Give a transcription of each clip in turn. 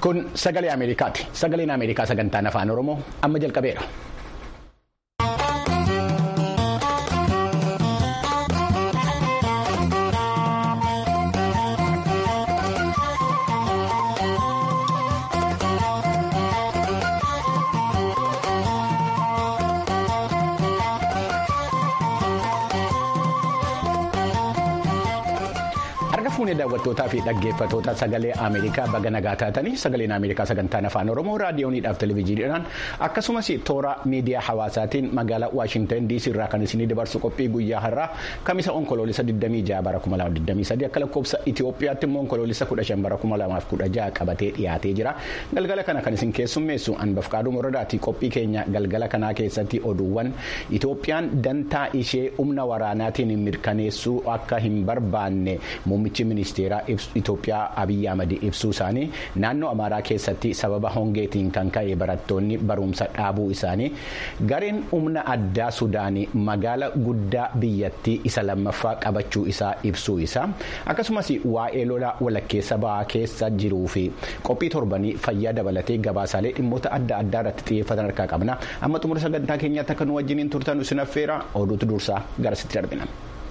Kun sagalee Ameerikaati. Sagaleen Ameerikaa sagantaan afaan Oromoo amma jalqabeera. fuunee daawwattootaa fi dhaggeeffatoota sagalee Ameerikaa baga nagaa taatanii sagaleen Ameerikaa sagantaan afaan Oromoo raadiyooniidhaaf televezyiiniidhaan akkasumas toora miidiyaa hawaasaatiin magaalaa Waashintan DC irraa kan isinii dabarsu qophii guyyaa har'aa kamisa onkoloolisa 26 bara 2023 akka lakkoofsa Itoophiyaatti immoo onkoloolisa 15 bara 2016 qabatee dhiyaatee jira galgala kana kan isin keessummeessu anbafqaaduu moradaati qophii keenya galgala kanaa keessatti oduuwwan Itoophiyaan dantaa ishee humna waraanaatiin mirkaneessuu akka hin barbaanne muummichi ministeeraa Itoophiyaa Abiyyi Ahmad ibsuu isaanii naannoo Amaaraa keessatti sababa hongeetiin kan ka'e barattoonni barumsa dhaabuu isaanii gareen humna addaa Sudaanii magaala guddaa biyyattii isa lammaffaa qabachuu isaa ibsuu isaa akkasumas waa'ee lolaa walakkeessa ba'aa keessa jiruu fi qophii torbanii fayyaa dabalatee gabaasaalee dhimmoota adda addaa irratti xiyyeeffatan harkaa qabna amma xumura sagantaa keenyaatti akka nu wajjiniin turtan isin affeera oduutu dursaa garasitti darbina.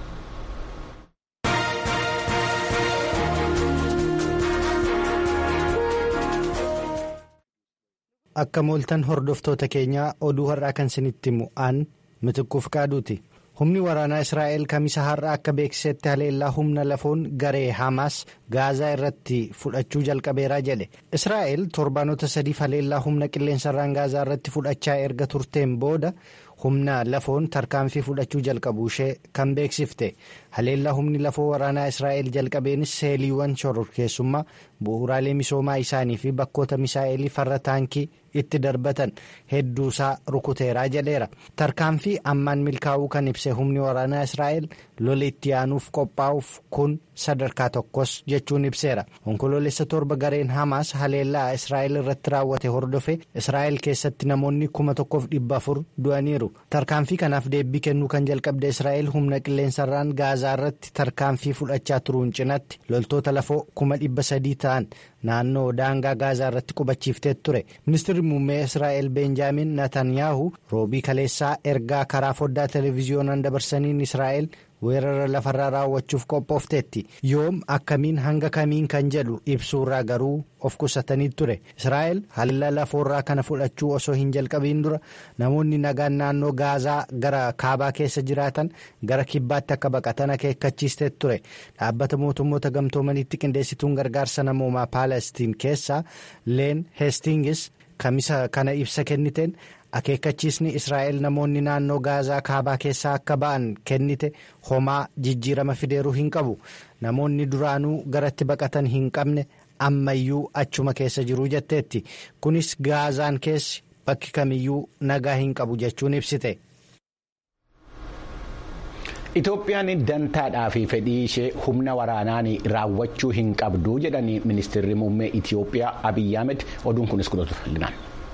Akka mooltan hordoftoota keenyaa oduu har'aa kan isinitti mu'aan mitikkuuf qaaduuti. Humni waraanaa Israa'el kamisa har'aa akka beeksisetti haleellaa humna lafoon garee Hamaas Gaazaa irratti fudhachuu jalqabeeraa jedhe. Israa'el torbaanota sadiif haleellaa humna qilleensarraan Gaazaa irratti fudhachaa erga turteen booda humna lafoon tarkaanfii fudhachuu jalqabuu ishee kan beeksifte. Haleellaa humni lafoo waraanaa Israa'el jalqabeenis seeliiwwan shororkeessummaa bu'uuraalee misoomaa isaanii fi bakkoota misaa'elii farra taankii itti darbatan hedduusaa rukuteeraa jedheera. Tarkaanfii ammaan milkaa'uu kan ibse humni waraanaa Israa'el lola itti aanuuf qophaa'uuf kun sadarkaa tokkos jechuun ibseera. Onkoloolessa torba gareen Hamaas haleellaa Israa'el irratti raawwate hordofe Israa'el keessatti namoonni kuma tokkoof dhibba afur du'aniiru. Tarkaanfii kanaaf deebii kennuu kan jalqabde Israa'el humna qilleensarraan Gaazaa irratti tarkaanfii fudhachaa turuun cinatti loltoota lafoo kuma dhibba sadii ta'an naannoo daangaa Gaazaa irratti qubachiiftee ture. Ministeerri muummee Israa'el Beenjaamin Natanyaahu roobii kaleessaa ergaa karaa foddaa televiziyoonaan dabarsaniin Israa'el weerara lafarraa raawwachuuf qophoofteetti yoom akkamiin hanga kamiin kan jedhu ibsuurraa garuu of qusatanii ture israa'el haleellaa lafoorraa kana fudhachuu osoo hin jalqabiin dura namoonni nagaan naannoo gaazaa gara kaabaa keessa jiraatan gara kibbaatti akka baqatan akeekkachiistee ture dhaabbata mootummoota gamtoomanitti qindeessituun gargaarsa namoomaa paalestiin keessaa leen heestingis kamisa kana ibsa kenniteen. akeekkachiisni israa'el namoonni naannoo gaazaa kaabaa keessaa akka ba'an kennite homaa jijjiirama fideeruu hin qabu namoonni duraanuu garatti baqatan hin qabne ammayyuu achuma keessa jiruu jetteetti kunis gaazaan keessi bakki kamiyyuu nagaa hin qabu jechuun ibsite. Itoophiyaan dantaadhaa fi fedhii ishee humna waraanaan raawwachuu hin qabdu jedhanii ministeerri muummee Itoophiyaa Abiyyi Ahmed oduun kunis kudhatu fal'inaan.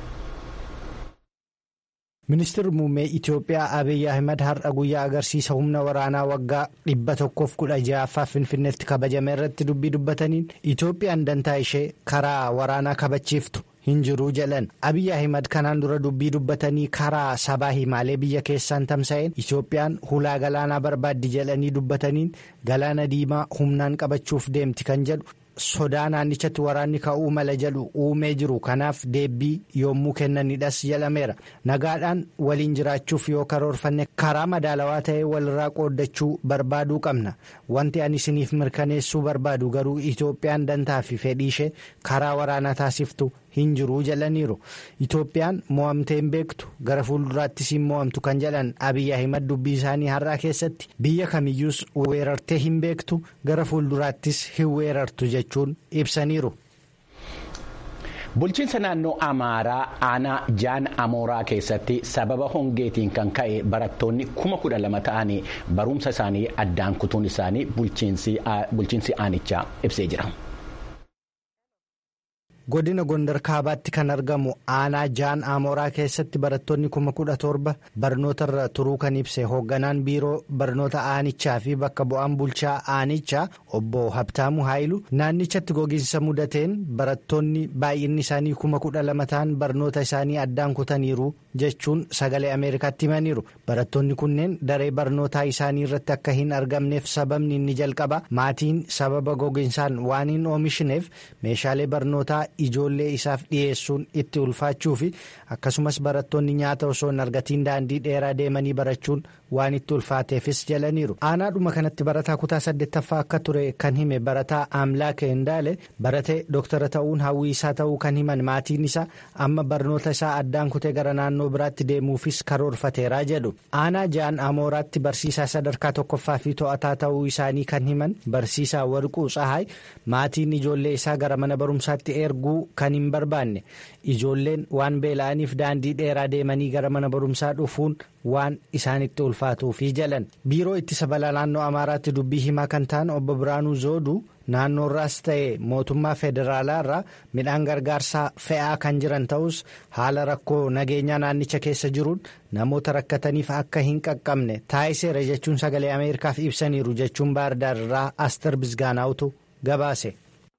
Ministeerri muummee Itoophiyaa Abiyyi Ahmed har'a guyyaa agarsiisa humna waraanaa waggaa dhibba tokkoof kudha ja'affaa Finfinneetti kabajame irratti dubbii dubbataniin Itoophiyaan dantaa ishee karaa waraanaa kabachiiftu hin jiruu jedhan Abiyyi Ahmed kanaan dura dubbii dubbatanii karaa sabaa himaalee biyya keessaan tamsa'een Itoophiyaan hulaa galaanaa barbaaddi jedhanii dubbataniin galaana diimaa humnaan qabachuuf deemti kan jedhu. sodaa naannichatti waraanni ka'uu mala jedhu uumee jiru kanaaf deebii yommuu kennanidhas jedhameera nagaadhaan waliin jiraachuuf yoo karoorfanne karaa madaalawaa ta'ee walirraa qooddachuu barbaaduu qabna wanti ani isiniif mirkaneessuu barbaadu garuu itoophiyaan dantaa fi fedhii ishee karaa waraanaa taasiftu hin jiruu jedhaniiru itoophiyaan mo'amtee hin beektu gara fuulduraattis hin mo'amtu kan jedhan abiyyi ahimad dubbii isaanii har'aa keessatti biyya kamiyyuus weerartee hin beektu gara fuulduraattis hin weerartu jechuun ibsaniiru. Bulchiinsa naannoo Amaaraa aanaa Jaan Amooraa keessatti sababa hongeetiin kan ka'e barattoonni kuma kudha lama ta'anii barumsa isaanii addaan kutuun isaanii bulchiinsi aanichaa ibsee jira. godina gondar kaabaatti kan argamu aanaa jaan aamoraa keessatti barattoonni kuma kudha torba barnootarra turuu kan ibse hoogganaan biiroo barnoota aanichaa fi bakka bu'aan bulchaa aanichaa obbo habtaamu haayilu naannichatti gogiinsa mudateen barattoonni baay'inni isaanii kuma kudha lama ta'an barnoota isaanii addaan kutaniiru jechuun sagalee ameerikaatti himaniiru barattoonni kunneen daree barnootaa isaanii irratti akka hin argamneef sababni inni jalqaba maatiin sababa gogiinsaan waan hin oomishneef meeshaalee barnootaa ijoollee isaaf dhiyeessuun itti ulfaachuu fi akkasumas barattoonni nyaata osoo hin argatiin daandii dheeraa deemanii barachuun waan itti ulfaateefis jalaniiru aanaadhuma kanatti barataa kutaa saddeettaffaa akka ture kan hime barataa amlaaka hindaale baratee dooktara ta'uun hawwii isaa ta'uu kan himan maatiin isaa amma barnoota isaa addaan kutee gara naannoo biraatti deemuufis karoorfateeraa jedhu aanaa jaan amooraatti barsiisaa sadarkaa tokkoffaa fi to'ataa ta'uu isaanii kan himan barsiisaa warquu tsahaay maatiin ijoollee isaa gara mana barumsaatti erguu kan hin barbaanne ijoolleen waan beela'aniif daandii dheeraa deemanii gara mana barumsaa dhufuun waan isaanitti ulfaatuufi jalan biiroo ittisa balaa naannoo amaaraatti dubbii himaa kan ta'an obbo biraanuu zooduu naannoorraas ta'e mootummaa federaalaa irraa midhaan gargaarsaa fe'aa kan jiran ta'us haala rakkoo nageenyaa naannicha keessa jiruun namoota rakkataniif akka hin qaqqabne taayiseera jechuun sagalee ameerikaaf ibsaniiru jechuun baardaar irraa aster bisgaanaawutu gabaase.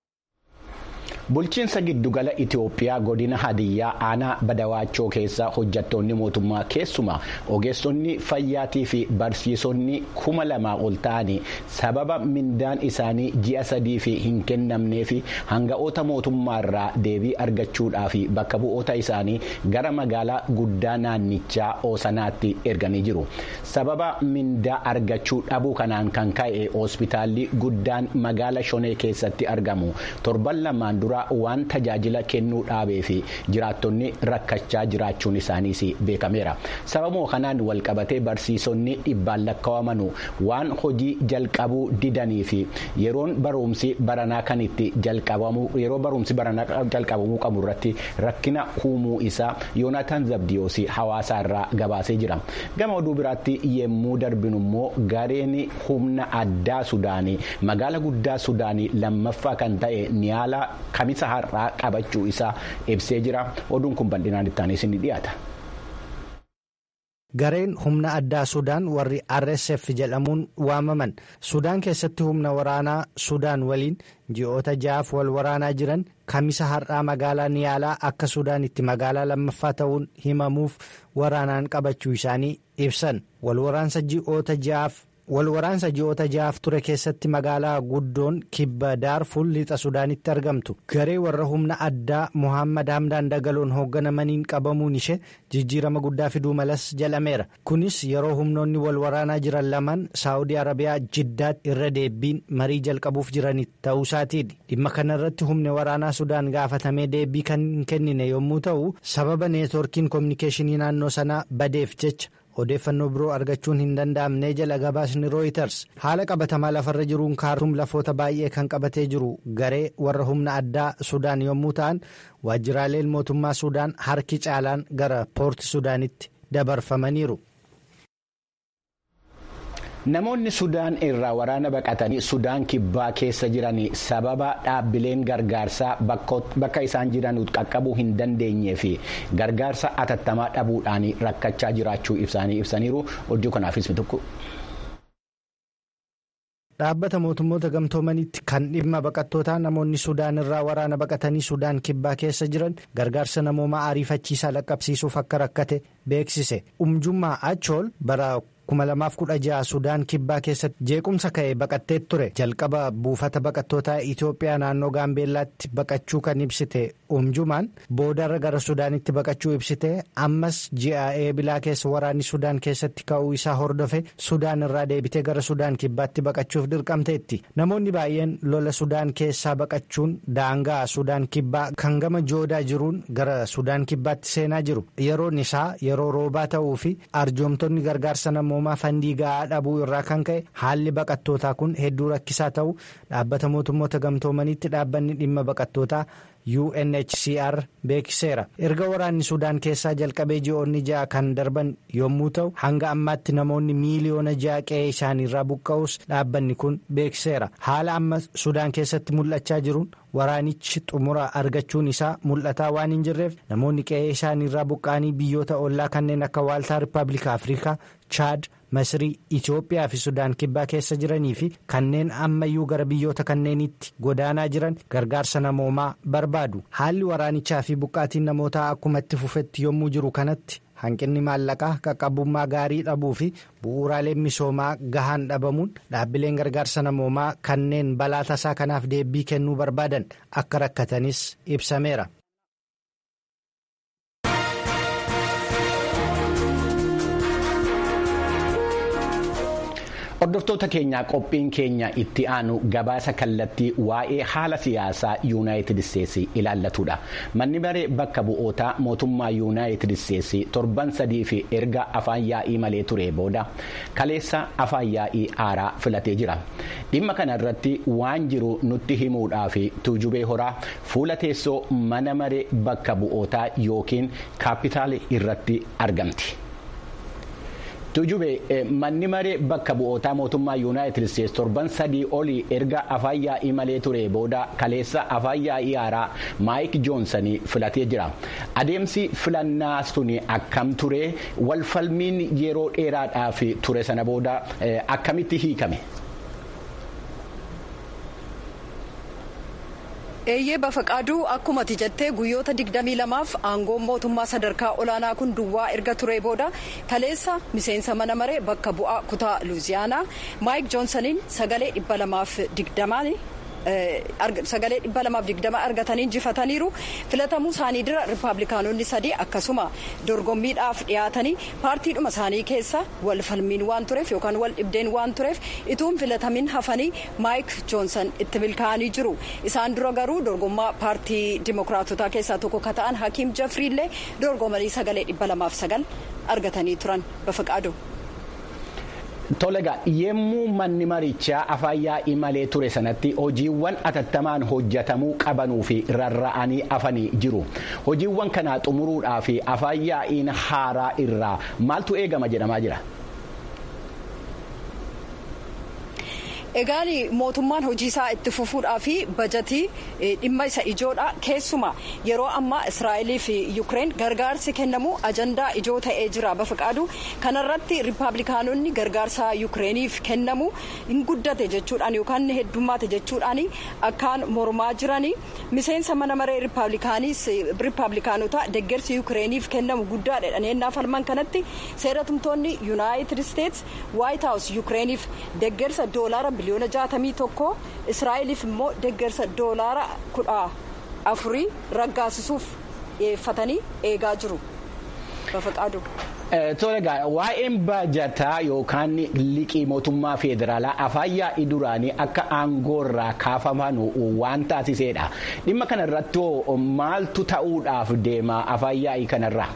bulchiinsa giddugala itiyoophiyaa godina hadiyyaa aanaa badawaachoo keessa hojjattoonni mootummaa keessumaa ogeessonni fayyaatii fi barsiisonni kuma lamaa ol ta'anii sababa mindaan isaanii ji'a sadii fi hin kennamnee fi hanga'oota mootummaarraa deebii argachuudhaaf bakka bu'oota isaanii gara magaalaa guddaa naannichaa oosanaatti erganii jiru sababa mindaa argachuu dhabuu kanaan kan ka'e hospitaalli guddaan magaala shonee keessatti argamu torban lamaan dura. waan tajaajila kennuu dhaabee fi jiraattonni rakkachaa jiraachuun isaaniis beekameera sababuma kanaan walqabatee barsiisonni dhibbaan lakkaawamanu waan hojii jalqabuu didanii fi yeroon barumsi baranaa kan itti jalqabamu yeroo barumsi baranaa jalqabamuu qabu irratti rakkina uumuu isaa yoonaatan zabdiyoos hawaasaa irraa gabaasee jira gama oduu biraatti yemmuu darbinu immoo gareen humna addaa sudaanii magaala guddaa sudaanii lammaffaa kan ta'e niyaala kamisa har'aa qabachuu isaa ibsee jira oduun kun bal'inaan itti isin dhiyaata. gareen humna addaa sudaan warri rsf jedhamuun waamaman sudaan keessatti humna waraanaa sudaan waliin ji'oota ja'aaf wal waraanaa jiran kamisa har'aa magaalaa niyaalaa akka sudaanitti magaalaa lammaffaa ta'uun himamuuf waraanaan qabachuu isaanii ibsan wal waraansa ji'oota ja'aaf. walwaraansa ji'oota ja'aaf ture keessatti magaalaa guddoon kibba daarfuur lixa sudaanitti argamtu garee warra humna addaa mohaammed hamdaan dagaloon hoogganamaniin qabamuun ishee jijjiirama guddaa fiduu malas jedhameera kunis yeroo humnoonni wal waraanaa jiran lamaan saawudii arabiyaa jiddaatti irra deebiin marii jalqabuuf jiran ta'uusaatiini dhimma kanarratti humni waraanaa sudaan gaafatamee deebii kan hin kennine yommuu ta'u sababa neetworkiin koominikeeshinii naannoo sanaa badeef jecha. odeeffannoo biroo argachuun hin danda'amne jala gabaasni rooyiters haala qabatamaa lafarra jiruun kaartuum lafoota baay'ee kan qabatee jiru garee warra humna addaa sudaan yommuu ta'an waajjiraaleen mootummaa sudaan harki caalaan gara poorti sudaanitti dabarfamaniiru. namoonni sudaan irraa waraana baqatanii sudaan kibbaa keessa jiran sababa dhaabbileen gargaarsaa bakka isaan jiran qaqqabuu hin dandeenyee fi gargaarsa atattamaa dhabuudhaan rakkachaa jiraachuu ibsanii ibsaniiru hojii kanaafis tokko. dhaabbata mootummoota gamtoomanitti kan dhimma baqattootaa namoonni sudaan irraa waraana baqatanii sudaan kibbaa keessa jiran gargaarsa namoomaa ariifachiisaa laqqabsiisuuf akka rakkate beeksise umjummaa achool bara. 2016 sudaan kibbaa keessatti jeequmsa ka'e baqattee ture jalqaba buufata baqattootaa itiyoophiyaa naannoo gaambeellaatti baqachuu kan ibsite umjumaan boodarra gara sudaanitti baqachuu ibsite ammas ji'a eebilaa keessa waraanni sudaan keessatti ka'uu isaa hordofe sudaan irraa deebitee gara sudaan kibbaatti baqachuuf dirqamteetti namoonni baay'een lola sudaan keessaa baqachuun daangaa sudaan kibbaa kan gama joodaa jiruun gara sudaan kibbaatti seenaa jiru yeroon isaa yeroo roobaa ta'uu fi arjoomtonni gargaarsa namoo. fandii ga'aa dhabuu irraa kan ka'e haalli baqattootaa kun hedduu rakkisaa ta'uu dhaabbata mootummoota gamtoomaniitti dhaabbanni dhimma baqattootaa UNHCR beeksiseera erga waraanni Sudaan keessaa jalqabee ji'oonni ja'a kan darban yommuu ta'u hanga ammaatti namoonni miiliyoona ja'a qe'ee isaaniirraa buqqa'us dhaabbanni kun beeksiseera haala amma Sudaan keessatti mul'achaa jiruun waraanichi xumura argachuun isaa mul'ataa waan hin jirreef namoonni qe'ee isaaniirraa buqqa'anii biyyoota ollaa kanneen akka waaltaa Rippaabilika Afrikaa Chaad. Masrii Itoophiyaa fi Sudaan kibbaa keessa jiranii fi kanneen ammayyuu gara biyyoota kanneenitti godaanaa jiran gargaarsa namoomaa barbaadu. Haalli waraanichaa fi buqqaatiin namootaa akkuma itti fufetti yommuu jiru kanatti hanqinni maallaqaa qaqqabummaa gaarii dhabuu fi bu'uuraaleen misoomaa gahaan dhabamuun dhaabbileen gargaarsa namoomaa kanneen balaa tasaa kanaaf deebii kennuu barbaadan akka rakkatanis ibsameera. Hordoftoota keenyaa qophiin keenya itti aanu gabaasa kallattii waa'ee haala siyaasaa yuunaayitid isteetsi ilaallatudha. Manni maree bakka bu'ootaa mootummaa yuunaayitid isteetsi torban sadii fi erga afaan yaa'ii malee ture booda kaleessa afaan yaa'ii haaraa filatee jira. Dhimma kana irratti waan jiru nutti himuudhaaf tuujubee horaa fuula teessoo mana maree bakka bu'ootaa yookiin kaapitaal irratti argamti. Tuujubee manni maree bakka bu'ootaa mootummaa yuunaayitid isteetsi torban sadii olii erga afaan yaa'ii malee ture booda kaleessa afaan yaa'ii haaraa maayik joonsanii filatee jira. Adeemsi filannaa sun akkam ture walfalmiin yeroo dheeraadhaaf ture sana booda akkamitti hiikame? eeyyee bafaqaaduu akkuma ati jettee guyyoota 22f aangoon mootummaa sadarkaa olaanaa kun duwwaa erga ture booda kaleessa miseensa mana maree bakka bu'aa kutaa luuziyaanaa maayik joonsaniin sagalee 220 sagalee 220 argatanii injifataniiru filatamuu isaanii dura rippaabilikaanonni sadii akkasuma dorgommiidhaaf dhiyaatanii paartiidhuma isaanii keessa wal falmiin waan tureef yookaan wal dhibdeen waan tureef ituun filatamin hafanii maayik joonsan itti milkaa'anii jiru isaan dura garuu dorgommaa paartii dimokiraatotaa keessaa tokko ka ta'an hakiim jafriillee dorgomanii sagalee 209 argatanii turan bafaqaadu. Tolega yemmuu manni marichaa afaan yaa'ii malee ture sanatti hojiiwwan atattamaan hojjetamuu qabanuu fi rarra'anii hafanii jiru. Hojiiwwan kana xumuruudhaa fi afaan yaa'iin haaraa irraa maaltu eegama jedhamaa jira? Egaan mootummaan hojii isaa itti fufuudhaa fi bajatii dhimma isa ijoodha keessuma yeroo ammaa Israa'elii fi Yukireen gargaarsi kennamu ajandaa ijoo ta'ee jira bafaqaadu kanarratti riippaabilikaanonni gargaarsa Yukireeniif kennamu hin guddate jechuudhaan yookaan heddummaate jechuudhaan akkaan mormaa jiranii miseensa mana maree riippaabilikaanota deggersi Yukireeniif kennamu guddaadha jedhanii falman kanatti seeratumtoonni yuunaayitid isteets waayit haawus Yukireeniif deggersa doolaara biliyoona jaatamii tokko israa'eliif immoo deggersa doolaara kudha afurii raggaasisuuf dhiyeeffatanii eegaa jiru. Bafaqaadu. Tolegaa waa'een bajataa yookaan liqii mootummaa federaalaa afaan yaa'ii duraanii akka aangoorraa kaafaman waan taasiseedha. Dhimma kanarratti maaltu ta'uudhaaf deema afaan yaa'ii kanarraa?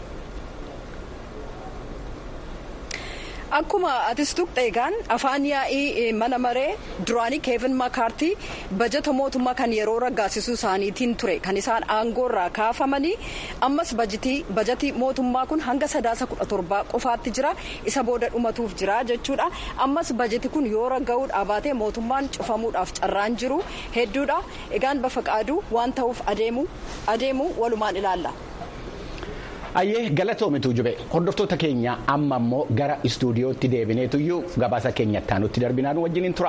Akkuma atis tuqxe egaan afaan yaa'ii mana maree duraanii keevin makaartii bajata mootummaa kan yeroo raggaasisuu isaaniitiin ture kan isaan aangoorraa kaafamanii ammas bajatii mootummaa kun hanga sadaasa kudha torbaa qofaatti jira isa booda dhumatuuf jira jechuudha ammas bajati kun yoo ragga'uudhaa baatee mootummaan cufamuudhaaf carraan jiru hedduudha egaan bafaqaaduu waan ta'uuf adeemu walumaan ilaalla. Ayyee galatoomitu jube hordoftoota keenya amma immoo gara istuudiyootti deebineetuyyuu gabaasa keenya itti darbinaan wajjiniin tura.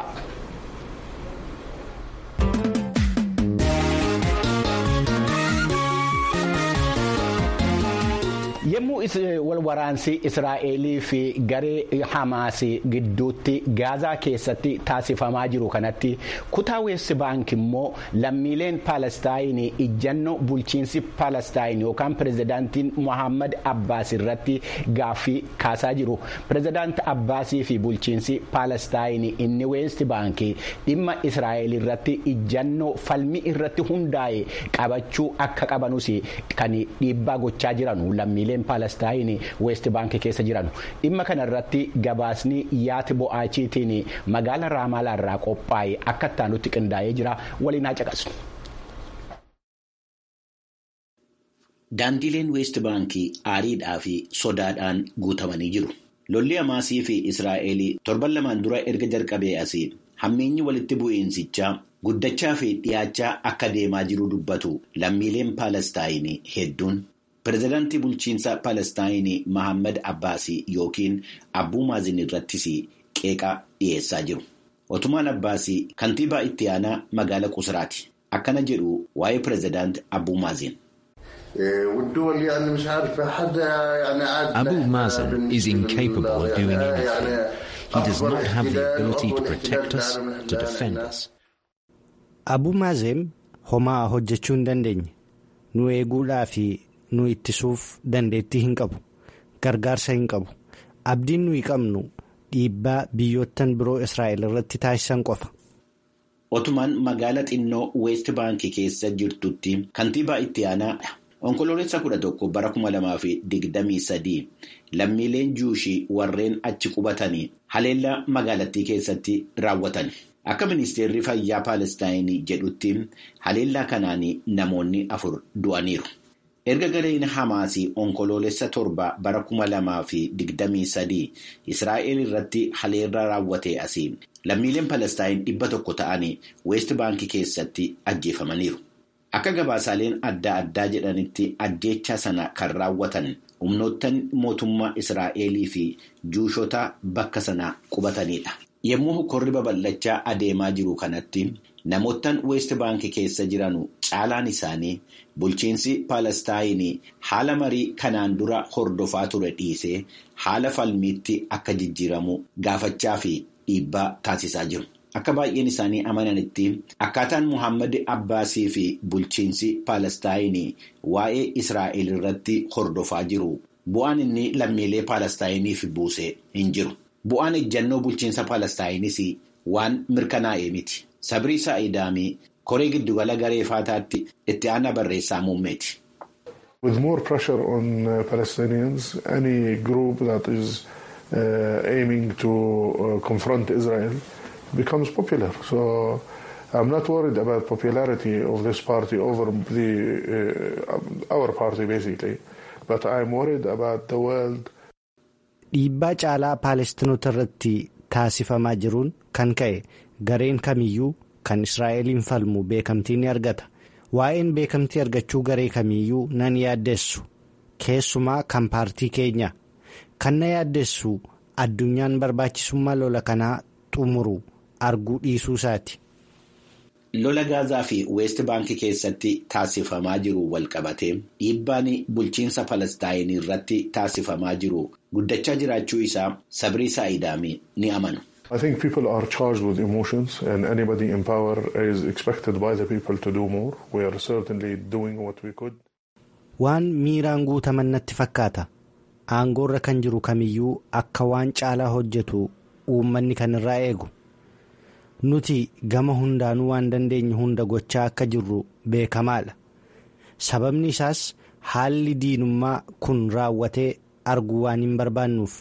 Yemmuu wal waraansi Israa'elii fi garee Hamaas gidduutti Gaazaa keessatti taasifamaa jiru kanatti kutaa weessi baank immoo lammiileen Paalestaayinii ijjannoo bulchiinsi Paalestaayin yookaan pirezidaantiin Mohaammed Abbaas irratti gaaffii kaasaa jiru. Pirezidaanti Abbaasii fi bulchiinsi Paalestaayinii inni weessi baankii dhimma Israa'el irratti ijjannoo falmii irratti hundaa'e qabachuu akka qabanus kan dhiibbaa gochaa jiran lammiileen. Paalestaayinii weest baankii keessa jiran dhimma kana irratti gabaasni yaati bo'aachiitiin magaala raamaalaa irraa qophaa'e akka itti qindaa'ee jira waliin haa caqasnu. Daandileen Weest Baankii aariidhaa fi sodaadhaan guutamanii jiru. Lolli Hamaasii fi Israa'eel torban lamaan dura erga jalqabee asii hammeenyi walitti bu'iinsichaa guddachaa fi dhiyaachaa akka deemaa jiru dubbatu lammiileen Paalestaayinii hedduun. Pireezidaantii bulchiinsa Paalestaayinii Mahammad Abbaasii yookiin Abbuu Maazin irrattis qeeqa dhiyeessaa jiru. Otumaan Abbaasii kantiibaa itti aanaa magaala Qusraati. Akkana jedhu waa'ee pireezidaantii Abbuu Maazin. Abu Mazen is incapable of doing anything. He does not have the ability to protect us, to defend us. Abu Mazen homaa hojjechuu hin dandeenye. Nu eeguudhaa fi nu ittisuuf dandeettii hin qabu. Gargaarsa hin qabu. Abdiin nuyi qabnu dhiibbaa biyyoottan biroo Israa'el irratti taasisan qofa. Otumaan magaala xinnoo Weest Baankii keessa jirtutti kantiibaa itti aanaadha. Onkoloolessa kudha tokko bara kuma lamaa fi digdamii sadii lammiileen juushii warreen achi qubatanii haleellaa magaalattii keessatti raawwatan. Akka ministeerri fayyaa Paalestaayinii jedhutti haleellaa kanaan namoonni afur du'aniiru. Erga gareen Hamaasii onkoloolessa torba bara kuma lamaa fi digdamii sadii Israa'el irratti haleellaa raawwatee asii lammiileen Paalestaayin dhibba tokko ta'anii Weest Baankii keessatti ajjeefamaniiru. Akka gabaasaaleen adda addaa jedhanitti ajjeechaa sana kan raawwatan humnoottan mootummaa Israa'elii fi juushota bakka sana qubatanidha. Yommuu korri babal'achaa adeemaa jiru kanatti namoottan Weest Baankii keessa jiran caalaan isaanii bulchiinsi Paalestaayinii haala marii kanaan dura hordofaa ture dhiisee haala falmiitti akka jijjiiramu gaafachaa fi dhiibbaa taasisaa jiru. Akka baay'een isaanii amananitti akkaataan Muhammad Abbaasii fi bulchiinsi Paalestaayinii waa'ee Israa'el irratti hordofaa jiru bu'aan inni lammiilee Paalestaayiniif buuse hin jiru. Bu'aan ejjannoo bulchiinsa Paalestaayinis waan mirkanaa'e miti. Sabrii Saa'idaamii koree giddugala garee faataatti itti aanaa barreessaa muummeeti. With more pressure on uh, Palestinians, any group that is uh, aiming to uh, confront Israel becomes popular. So I'm not worried about popularity of this party over the uh, our party basically, but I'm worried about the world. Dhiibbaa caalaa Paalestinoota irratti taasifamaa jiruun kan ka'e gareen kamiyyuu kan Israa'eliin falmu beekamtii ni argata. Waa'een beekamtii argachuu garee kamiyyuu nan yaaddeessu. Keessumaa kan paartii keenya. Kan na yaaddeessu addunyaan barbaachisummaa lola kanaa xumuru arguu dhiisuu isaati. Lola Gaazaa fi Weest Baankii keessatti taasifamaa jiru walqabatee dhiibbaan bulchiinsa Palestaayin irratti taasifamaa jiru guddachaa jiraachuu isaa sabrii Saa'idaamii ni amanu. I think people are charged with emotions and anybody in power is expected by the people to do more. We are certainly doing what we could. Waan miiraan guutaman natti fakkaata. Aangoorra kan jiru kamiyyuu akka waan caalaa hojjetu uummanni kan irraa eegu. Nuti gama hundaanuu waan dandeenye hunda gochaa akka jirru beekamaadha. Sababni isaas haalli diinummaa kun raawwatee arguu waan hin barbaannuuf.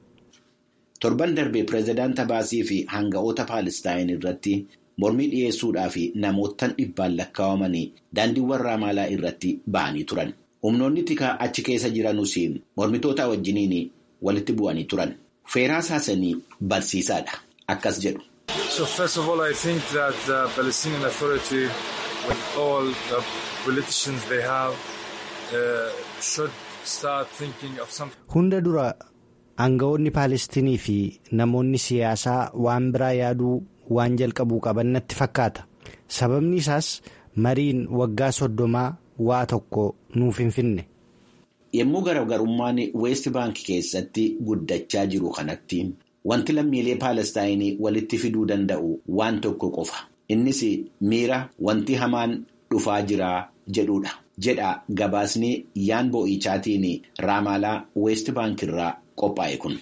Torban darbee pireezidaant Abbaasii fi hanga'oota Paalestaayin irratti mormii dhiyeessuudhaa fi namoottan dhibbaan lakkaa'amanii daandiiwwan Raamaalaa irratti ba'anii turan. Humnoonni tikaa achi keessa jiranus mormitoota wajjiniin walitti bu'anii turan. Feeraas Haasanii barsiisaadha. Akkas jedhu. So first of all, I think that the Palestinian Authority, with all the politicians they have, uh, should start thinking of something. Hunda dura aangawoonni Paalestinii fi namoonni siyaasaa waan biraa yaaduu waan jalqabuu qaban natti fakkaata. Sababni isaas mariin waggaa soddomaa waa tokko nuuf hin finne. Yommuu garaagarummaan Weest Baankii keessatti guddachaa jiru kanatti wanti lammiilee Paalestaayinii walitti fiduu danda'u waan tokko qofa. Innis miira wanti hamaan dhufaa jira jedhudha. Jedha gabaasni yaan boo'ichaatiin Raamaalaa Weest Baankirraa qophaa'e kun.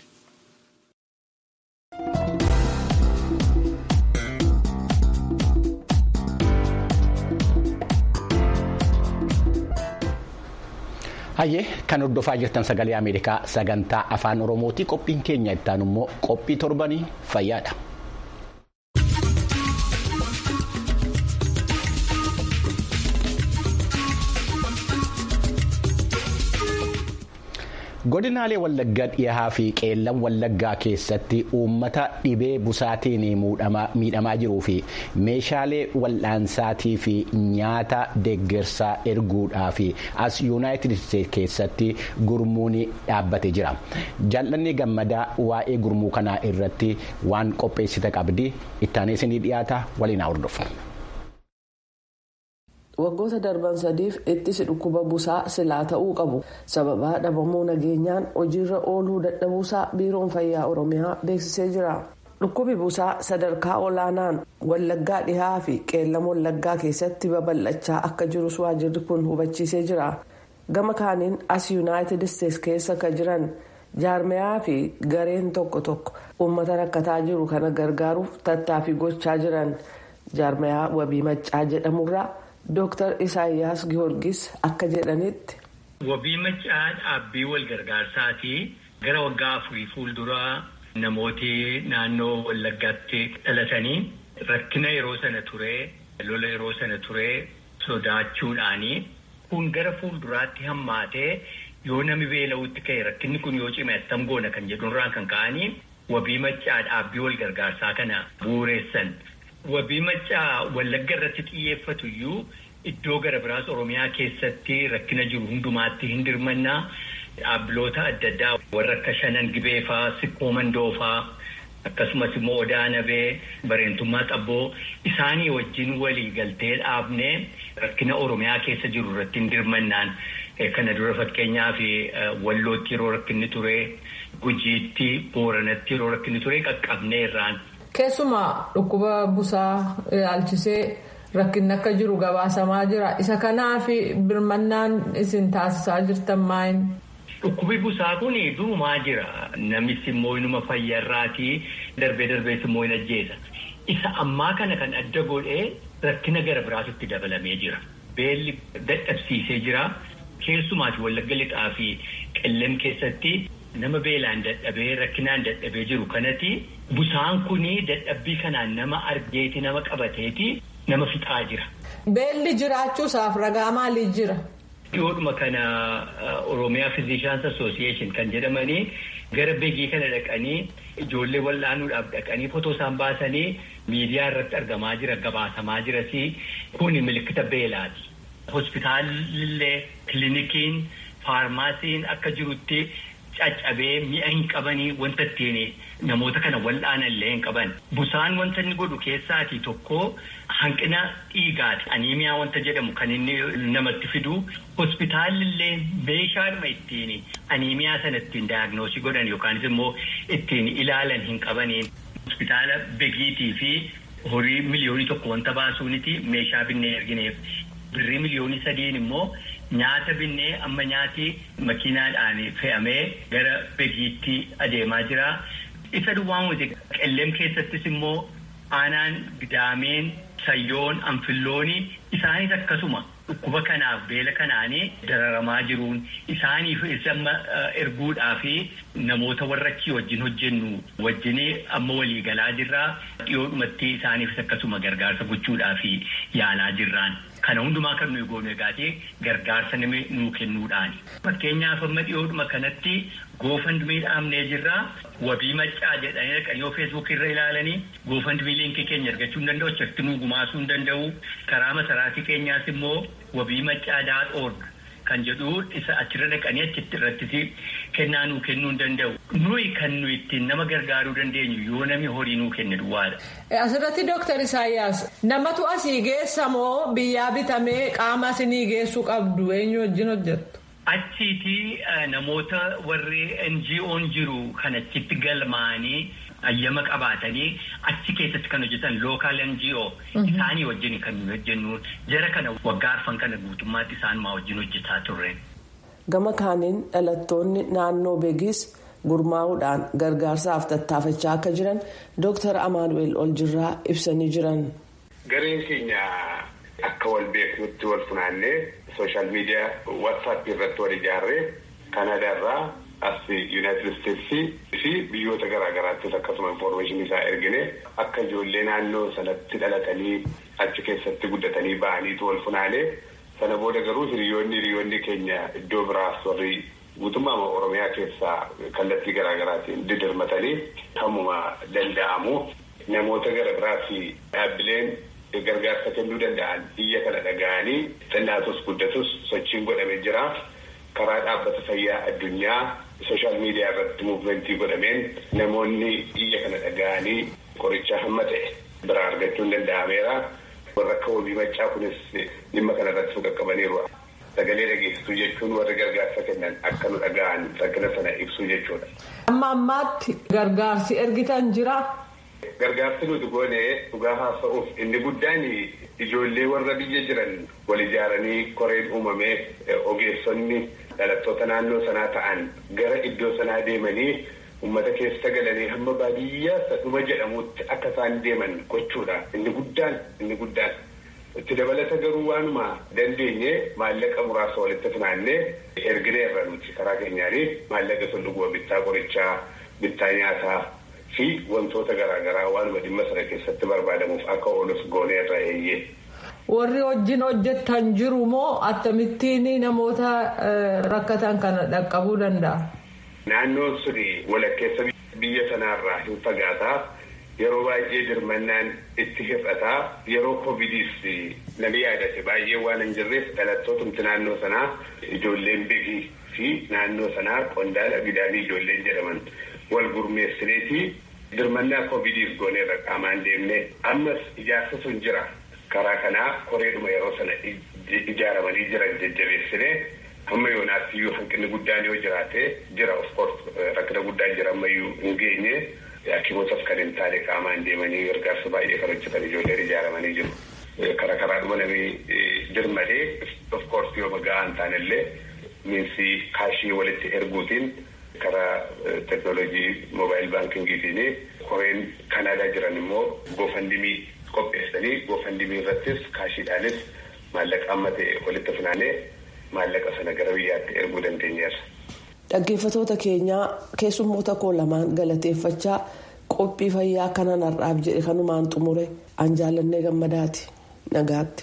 Hayyee kan hordofaa jirtan sagalee Ameerikaa sagantaa afaan Oromooti qophiin keenya ittaan immoo qophii torbanii fayyaadha. godinaalee wallaggaa dhihaa fi qeellan wallaggaa keessatti uummata dhibee busaatiin miidhamaa jiruu fi meeshaalee wal'aansaatii fi nyaata deeggarsaa erguudhaaf as yuunaayitid isteetsi keessatti gurmuun dhaabbatee jira jaallanni gammadaa waa'ee gurmuu kanaa irratti waan qopheessite qabdi ittaanee isinii dhiyaata waliin hordofu. waggoota darban sadiif ittisi dhukkuba busaa silaa ta'uu qabu sababa dhabamuu nageenyaan hojiirra ooluu dadhabuusaa biiroon fayyaa oromiyaa beeksisee jira dhukkubi busaa sadarkaa olaanaan wallaggaa dhihaa fi qeellam wallaggaa keessatti babal'achaa akka jirus waajirri kun hubachiisee jira gama kaaniin as yuunaayitid isteetsi keessa kan jiran jaarmayaa fi gareen tokko tokko uummata rakkataa jiru kana gargaaruuf tattaaffii gochaa jiran jaarmayaa wabii maccaa jedhamurraa. Dooktar Isaayyaas Gihoorgis akka jedhanitti. Wabii maccaa dhaabbii wal gargaarsaati gara waggaa afurii fuulduraa namooti naannoo wallaggaatti dhalatanii rakkina yeroo sana turee lola yeroo sana turee sodaachuudhaani kun gara fuulduraatti hammaatee yoo nami beela'uutti ka'e rakkinni kun yoo cime attam goona kan jedhurraa kan ka'anii wabii maccaa dhaabbii wal gargaarsaa kana bu'uureessan. Wabii maccaa wallagga irratti xiyyeeffatu iyyuu iddoo gara biraas Oromiyaa keessatti rakkina jiru hundumaatti hin dirmannaa dhaabbiloota adda addaa warra akka shanan gibeefaa sikkoo mandoofaa akkasumas immoo odaa nabee bareentummaa xabboo isaanii wajjin walii galtee dhaabnee rakkina Oromiyaa keessa jiru irratti hin dirmannaan kana dura fakkeenyaaf wallootti yeroo rakkinni ture gujiitti booranatti yeroo rakkinni ture qaqqabnee irraan. Keessumaa dhukkuba busaa ilaalchisee rakkinni akka jiru gabaasamaa jira. Isa kanaaf birmannaan isin taasisaa jirtan maayin? Dhukkubi busaa kun durumaa jira. Namis immoo inuma fayyarraatii darbee darbees immoo hin ajjeesa. Isa ammaa kana kan adda godhee rakkina gara biraatitti dabalamee jira. Beelli dadhabsiisee jira. Keessumaati wallagga lixaa fi qellem keessatti. Nama beelaan dadhabee rakkinaan dadhabee jiru kanatti busaan kuni dadhabbii kanaan nama argeeti nama qabateeti nama fixaa jira. Beelli jiraachuusaaf ragaa maalii jira? Dhiyoodhuma kana Oromiyaa Physicians Association kan jedhamanii gara beegii kana dhaqanii ijoollee wal'aanuudhaaf dhaqanii fotoo isaan baasanii miidiyaa irratti argamaa jira gabaasamaa jirasi kuni milikkita beelaati. Hospitaalillee kilinikiin faarmaasiin akka jirutti. caccabee mi'a hin qabanii wanta ittiin namoota kana wal'aanan illee hin qaban. Busaan wanta inni godhu keessaati tokko hanqina dhiigaati. Aniimiyaa wanta jedhamu kan inni namatti fidu. Hospitaalli illee meeshaadhuma ittiin aniimiyaa sana ittiin daayagnoosii godhan yookaanis immoo ittiin ilaalan hin qabaniin. Hospitaala begiitii fi horii miliyoonii tokko wanta baasuuniti meeshaa binnee ergineef. Birrii miliyoonii sadiin immoo. Nyaata binnee amma nyaati makiinaadhaan fe'amee gara begiitti adeemaa jira. Isa duwwaa nuti qellem keessattis immoo aanaan gidaameen sayyoon anfillooni isaanis akkasuma dhukkuba kanaaf beela kanaanii dararamaa jiruun isaaniif amma erguudhaa fi namoota warra achii wajjin hojjennu wajjin amma walii galaa jirraa dhiyoodhumatti isaaniifis akkasuma gargaarsa gochuudhaa fi yaalaa jirraan. Kana hundumaa kan nuyi goonu egaatee gargaarsa nama nuu kennuudhaani. Fakkeenyaaf amma dhiyoodhuma kanatti goofandumii dhaabnee jirraa wabii maccaa jedhanii dhaqanii yoo feesbuuk irra ilaalanii goofandumii liinkii keenya argachuu hin danda'u achitti nuu gumaasuu hin danda'u karaa masaraatii keenyaas immoo wabii maccaa daadhoorg kan jedhu isa achirra dhaqanii achitti irratti kennaa nuu kennuu hin danda'u. Nuyi kan nuyi ittiin nama gargaaruu dandeenyu yoo namni horii nuu kenne duwwaadha. Asirratti Dooktar Isaayyaas namatu asii geessa moo biyyaa bitamee qaama asinii geessuu qabdu eenyu wajjin hojjettu? Achiiti namoota warri NGO'n jiru kan achitti galmaanii ayyama qabaatanii achi keessatti kan hojjetan lookaal NGO isaanii wajjin kan nuyi hojjennu jara kana waggaa arfan kana guutummaatti isaanumaa wajjin hojjetaa turre. Gama kaaniin dhalattoonni naannoo beegis gurmaa'uudhaan gargaarsaaf tattaafachaa akka jiran Dooktar Amaanu'eel Oljirraa ibsanii jiran. Gareen keenya akka wal beeknutti wal funaannee sooshaal miidiyaa waatsaappii irratti wal ijaarree Kanaadaarraa as yuunaayitid isteetsii fi biyyoota garaa garaattis akkasuma infoormeeshinii isaa ergine akka ijoollee naannoo sanatti dhalatanii achi keessatti guddatanii ba'aniitu wal funaanee sana booda garuu hiriyoonni hiriyoonni keenya iddoo biraas warri guutummaa oromiyaa keessaa kallattii garaagaraatiin didirmatanii hammuma danda'amu namoota gara biraatti dhaabbileen gargaarsa kennuu danda'an biyya kana dhaga'anii xinnatus guddatus sochiin godhamee jira karaa dhaabbata fayyaa addunyaa sooshaal miidiyaa irratti muuvimentii godhameen namoonni biyya kana dhaga'anii qoricha hamma ta'e biraa argachuun danda'ameera warra akka wabii maccaa kunis dhimma kana irratti qaqqabaniiru. Sagalee dhageessisuu jechuun warra gargaarsa kennan akka nu dhaga'an rakkina sana ibsuu jechuudha. Amma ammaatti gargaarsi ergitan jira. Gargaarsi nuti goone dhugaa haasa'uuf inni guddaan ijoollee warra biyya jiran wal ijaaranii koreen uumamee ogeessonni dhalattoota naannoo sanaa ta'an gara iddoo sanaa deemanii uummata keessa galanii hamma baadiyyaa sadhuma jedhamutti akka isaan deeman gochuudha. Inni guddaan inni guddaan. Itti dabalata garuu waanuma dandeenye maallaqa muraasa walitti funaannee ergine irra nuti karaa keenyaanii maallaqa sun bittaa qorichaa bittaa nyaataa fi wantoota garaagaraa waanuma dhimma sana keessatti barbaadamuuf akka oolus goonee irra eeyyee. Warri wajjin hojjetan jiru moo akkamittiin namoota rakkatan kana dhaqqabuu danda'a? Naannoon suni walakkeessa biyya sanaarraa hin fagaataa. Yeroo baay'ee dirmannaan itti hir'ataa yeroo covidiis namni yaadate baay'ee waan hin jirreef dhalattootumti naannoo sanaa ijoolleen beekii fi naannoo sanaa qondaala bidaanii ijoolleen jedhaman wal gurmeessineetii dirmannaa covidiis gooneerra qaamaan deemne ammas ijaarsa sun jira karaa kanaa koreedhuma yeroo sana ijaaramanii jiran jajjabeessine hamma yoonaattiyyuu hanqinni guddaan yoo jiraate jira of course rakkina guddaan jira ammayyuu hin geenye. Hakimootas kan hin taane qaamaan deemanii gargaarsa baay'ee kan hojjetan ijoolleen ijaaramanii jiru. Karaa karaadhuma namni dirmadee of course yoo ga'aa hin taanellee miinsi kaashii walitti erguutiin karaa teknoolojii moobaayil baankingiitiin koreen kanaadaa jiran immoo goofandimii qopheessanii goofandimii irrattis kaashiidhaanis maallaqa amma ta'e walitti funaanee maallaqa sana gara biyyaatti erguu dandeenyeerra. Dhaggeeffatoota keenyaa keessummoota koo lamaan galateeffachaa qophii fayyaa kanan har'aaf jedhe kanumaan xumure an jaallannee gammadaati nagaatti.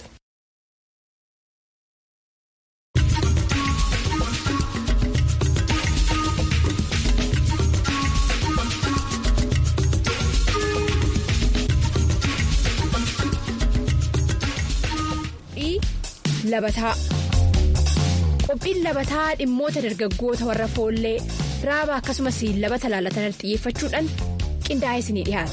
Labataa. qophiin labataa dhimmoota dargaggoota warra foollee raaba akkasumas labata laalatan xiyyeeffachuudhaan qindaa'ee isinii dhiyaata.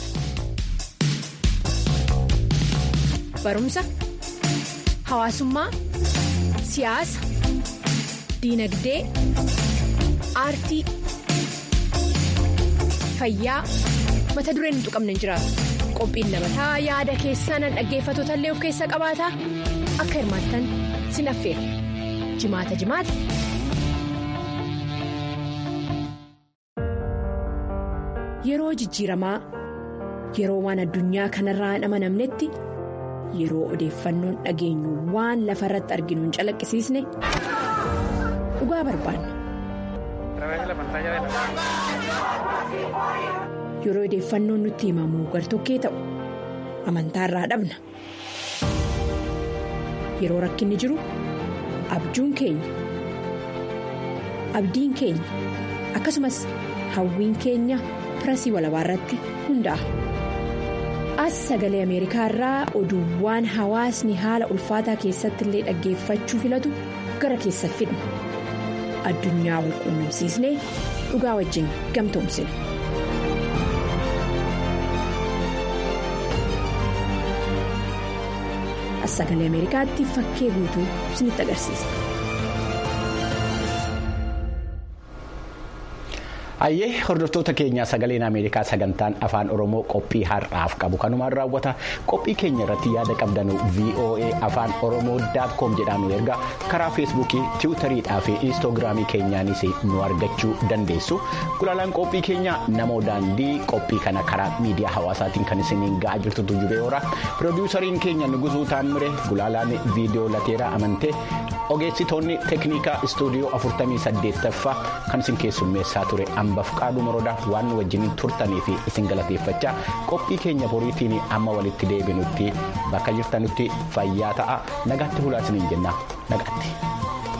barumsa hawaasummaa siyaasa diinagdee aartii fayyaa mata dureen hin tuqamne hin jiraatu qophiin labataa yaada keessaan dhaggeeffatoota illee of keessa qabaata akka hirmaattan sin affeera. jimaata jimaata. Yeroo jijjiiramaa yeroo waan addunyaa kanarraa hin amanamnetti yeroo odeeffannoon dhageenyu waan lafa irratti arginu hin calaqqisiisne dhugaa barbaanna. Yeroo odeeffannoon nutti himamu gartokkee ta'u amantaarraa dhabna. Yeroo rakkinni jiru. abjuun keenya abdiin keenya akkasumas hawwiin keenya pirasii walabaa irratti hundaa'a as sagalee ameerikaa irraa oduuwwan hawaasni haala ulfaataa keessatti illee dhaggeeffachuu filatu gara keessa fidna addunyaa wal quunnamsiisnee dhugaa wajjin gamtoomsina. as sagalee ameerikaatti fakkee guutuu isinitti agarsiisa. Hayyee hordoftoota keenyaa sagaleen Ameerikaa sagantaan afaan Oromoo qophii har'aaf qabu kanumaan raawwata qophii keenya irratti yaada qabdanu VOA afaan Oromoo daatkoom jedhaan nu erga karaa feesbuukii tiwutariidhaa fi inistoogiraamii keenyaanis nu argachuu dandeessu gulaalaan qophii keenya namoo daandii qophii kana karaa miidiyaa hawaasaatiin kan isiniin ga'aa jirtutu jiru yoora piroodiwusariin keenya nugusuu taammire gulaalaan viidiyoo lateeraa amantee ogeessitoonni teeknikaa istuudiyoo 48ffaa kan isin keessummeessaa ture hambaf qaaduu morodaa waan nu wajjiniin turtanii fi isin galateeffachaa qophii keenya boriitiin amma walitti deebinutti bakka jirtanutti fayyaa ta'a nagaatti hulaa isiniin jenna nagaatti.